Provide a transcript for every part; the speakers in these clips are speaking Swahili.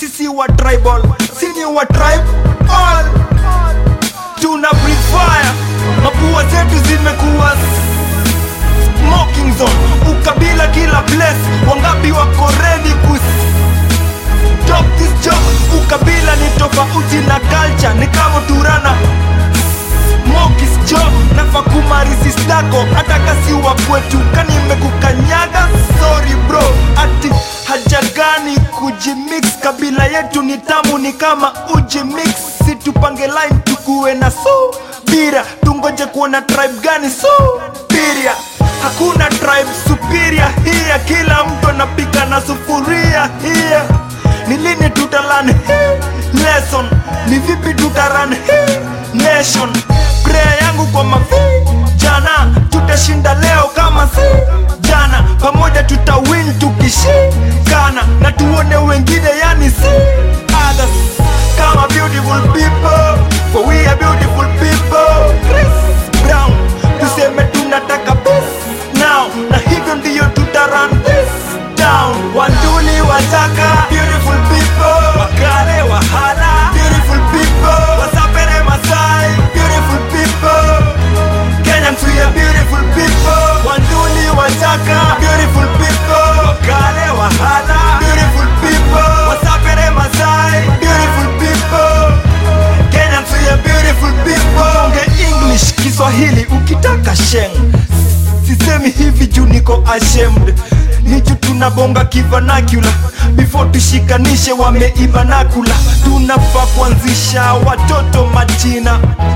sisi wa tribal sini wa tribe all tuna breathe fire mapua zetu zimekuwa smoking zone ukabila kila place wangapi wako ready kus Stop this job ukabila ni tofauti na culture ni kama turana Mokis job nafa kumarisi stako hata kasi wa kwetu kani imekukanyaga sorry bro ati haja gani kujimix kabila yetu ni tamu ni kama ujimix situpange line tukuwe na so bira tungoje kuona tribe gani so biria hakuna tribe superior hiya kila mtu anapika na sufuria hiya ni lini tutalan hii lesson ni vipi tutaran hii nation prayer yangu kwa mavi jana tutashinda leo kama si jana pamoja tutawin tukishikana na tuone wengine yani si others kama beautiful people for we are beautiful people Chris Brown tuseme tunataka peace now na hivyo ndiyo tutaran this down wanduli wataka beautiful people wakale wahala beautiful people wasapere masai beautiful people Kenyans we are beautiful people wanduli wataka beautiful people wakale wahala beautiful people wasapere masai beautiful people Kenyans we are beautiful people Onge English Kiswahili ukitaka sheng sisemi hivi juu niko ashamed ni juu tunabonga kivanakula before tushikanishe wameibanakula tunafaa kuanzisha watoto majina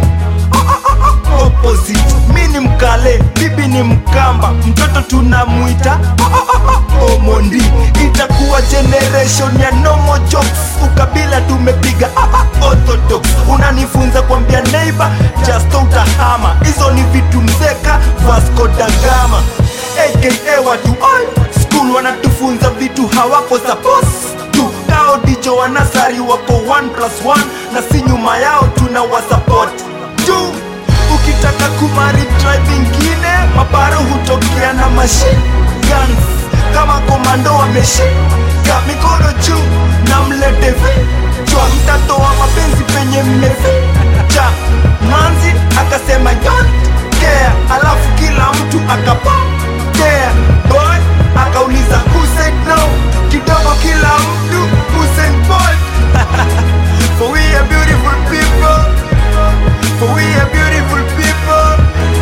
opposite mi ni mkale bibi ni mkamba mtoto tunamwita omondi itakuwa generation ya nomo jokes ukabila tumepiga orthodox unanifunza kwambia neighbor just utahama hizo ni vitu mzeka vasco da gama aka watu all school wanatufunza vitu hawako suppose tu kao dicho wanasari wako 1 plus 1 na si nyuma yao tuna wasupport tu ukitaka kumari tribe ingine mabaro hutokea na machine guns kama komando wameshika mikono juu na mlete vichwa mtatoa mapenzi penye mmeficha manzi akasema don't care alafu kila mtu akapokea boy akauliza who said no kidogo kila mtu Usain Bolt for we are beautiful people for we are beautiful people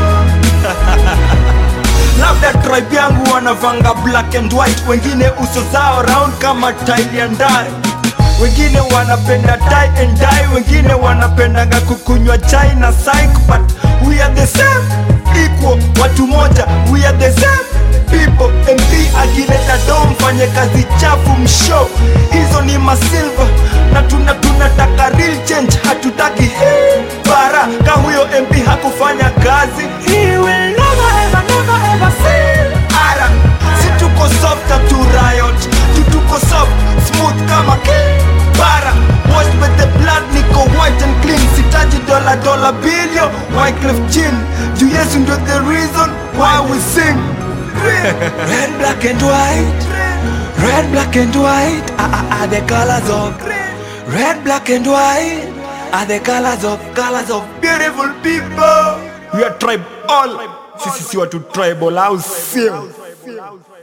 labda tribe yangu wanavanga black and white wengine uso zao round kama tile ya ndai wengine wanapenda tie and dye wengine wanapendanga kukunywa chai na psych but we are the same equal watu moja we are the same people mp akileta do mfanye kazi chafu mshow hizo ni masilva na tuna tunataka real change hatutaki hii bara ka huyo mp hakufanya kazi he will never ever never ever see ara si tuko soft tu riot tu tuko soft smooth kama bara washed with the blood niko white and clean sitaji dola dola billion Wyclef Jean juu yesu ndio the reason why we sing red black and white red black and white are, are, are the colors of red black and white are the colors of colors of beautiful people we are tribe all sisi si watu tribal au sio